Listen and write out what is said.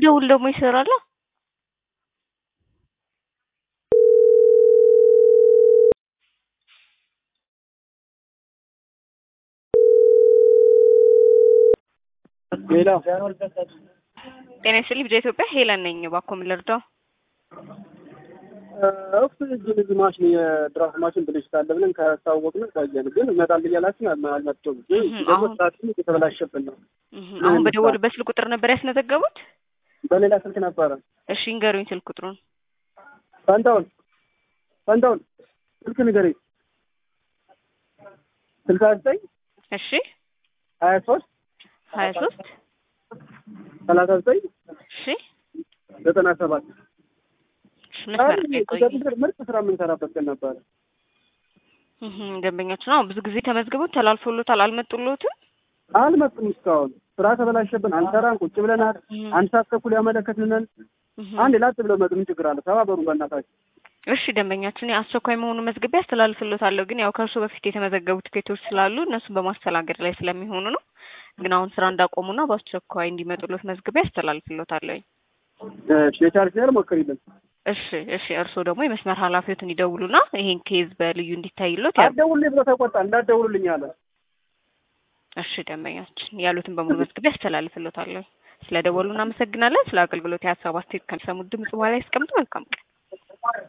ብደውል ደግሞ ይሰራል። ሌላ ጤና ይስጥልኝ። ብቻ ኢትዮጵያ ሄለን ነኝ። እባክዎ ምን ልርዳው? ኦክሲጅን እዚህ ማሽን የድራፍት ማሽን ብልሽት አለ ብለን ካስታወቅን ቆየን፣ ግን እመጣል እያላችን አልመጡም። ግን ደግሞ አሁን- ሰዓትም እየተበላሸብን ነው። እህ፣ አሁን በደወሉበት ስልክ ቁጥር ነበር ያስመዘገቡት? በሌላ ስልክ ነበረ። እሺ ንገሩኝ ስልክ ቁጥሩን። ፈንታውን ፈንታውን ስልክ ንገረኝ። ስልሳ ዘጠኝ እሺ ሀያ ሶስት ሀያ ሶስት ሰላሳ ዘጠኝ እሺ ዘጠና ሰባት እሺ መስመር ላይ ቆይ። ምርጥ ስራ የምንሰራበት ቀን ነበረ። እህ፣ ደንበኛችን ነው ብዙ ጊዜ ተመዝግበው ተላልፎሎታል፣ አልመጡሎትም? አልመጡም እስካሁን። ስራ ተበላሸብን፣ አንሰራን፣ ቁጭ ብለናል። እህ፣ አንድ ሰዓት ተኩል ያመለከትንን እህ። አንድ ላጥ ብለው መጡ። ምን ችግር አለ? ተባበሩ በእናታችሁ። እሺ ደንበኛችን አስቸኳይ መሆኑ መዝግቤ አስተላልፍሎታለሁ፣ ግን ያው ከእርሱ በፊት የተመዘገቡ ትኬቶች ስላሉ እነሱን በማስተናገድ ላይ ስለሚሆኑ ነው። ግን አሁን ስራ እንዳቆሙና በአስቸኳይ እንዲመጡሎት መዝግቤ አስተላልፍሎታለሁ። እሺ፣ የቻርጅ ነገር ሞክሪልን። እሺ እሺ። እርስዎ ደግሞ የመስመር ኃላፊዎትን ይደውሉና ይሄን ኬዝ በልዩ እንዲታይሎት ያ አትደውልልኝ ብሎ ተቆጣ። እንዳትደውሉልኝ አለ። እሺ ደንበኛችን ያሉትን በሙሉ መዝግቤ አስተላልፍሎታለሁ። ስለ ደወሉ እናመሰግናለን። ስለ አገልግሎት የሀሳብ አስተያየት ከሚሰሙት ድምጽ በኋላ ያስቀምጡ። መልካም ቀን።